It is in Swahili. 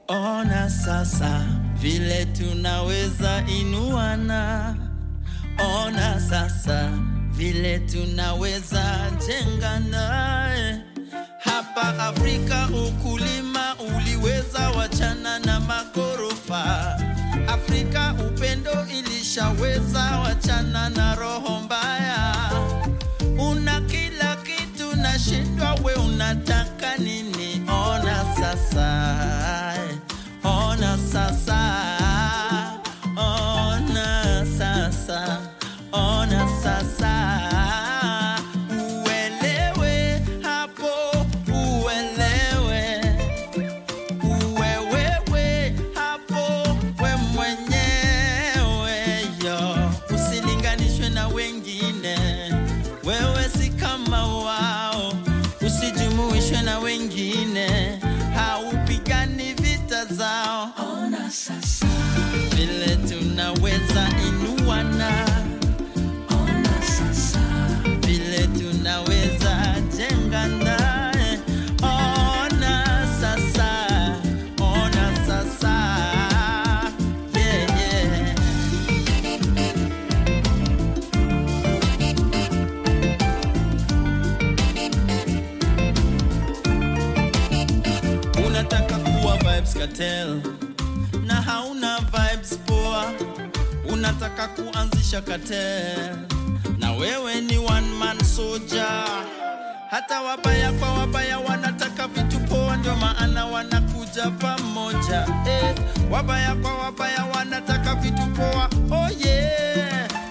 Ona sasa vile tunaweza inuana, ona sasa vile tunaweza jengana. Hapa Afrika ukulima uliweza wachana na magorofa. Afrika upendo ilishaweza wachana na roho mbaya. Una kila kitu nashindwa, we unataka nini? Ona sasa, ona sasa, ona sasa, ona sasa, uelewe hapo, uelewe uwewewe hapo, we mwenyewe yo, usilinganishwe na wengine, wewe si kama wao, usijumuishwe na wengine, haupigani vita zao. Ona sasa, Vile tunaweza inuana, ona sasa, vile tunaweza jengana. Ona sasa, ona sasa, yeah, yeah. Unataka kuwa vibes cartel na hauna vibes poa, unataka kuanzisha cartel na wewe ni one man soldier. Hata wabaya kwa wabaya wanataka vitu poa, ndio maana wanakuja pamoja eh. Wabaya kwa wabaya wanataka vitu poa, oh yeah.